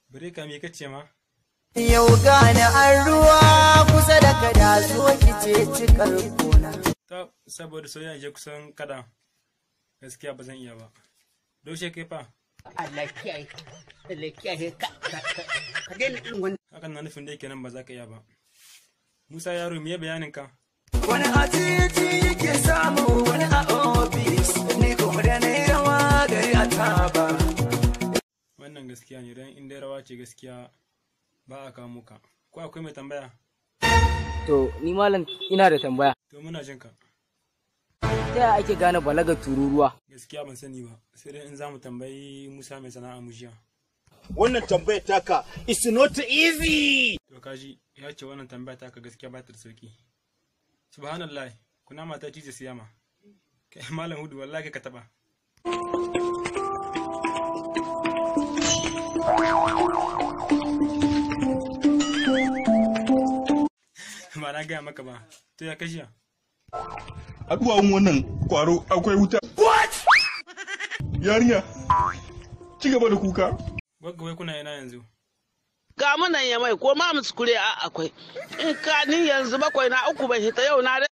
Bireka me kace ma? Yau gane an ruwa kusa da kada so kice cikar kona. Ta saboda soyayya je kusan kada. Gaskiya ba zan iya ba. Daushe kai fa? Allah kiyaye Allah kiyaye ka ka ka daina irin wannan Hakan na nufin dai kenan ba za ka iya ba. Musa yaro me bayanin ka? Wani a titi yake samu wani a ofis ni kuma da na yi rawa gari a taba. Wannan gaskiya ne don in dai rawa ce gaskiya ba a kamo ka. Ko akwai mai tambaya? To, ni malam ina da tambaya. To muna jin ka. Ta yaya ake gane balaga tururuwa? Gaskiya ban sani ba. Sai dai in za mu tambayi Musa mai sana'a mujiya. Wannan tambayar taka is not easy. To kaji ya ce wannan tambaya ta ka gaskiya ba ta da sauki. Subhanallah, kuna mata cize siyama. Kai malam hudu wallahi ka taba. Ba na gaya maka ba, to ya kashiya. a duwawun wannan kwaro akwai wuta. Yarinya, ci gaba da kuka. Gwagga wai kuna yana yanzu. ga munan ya mai ko ma muskure a akwai in ka ni yanzu bakwai na uku bai hita yau na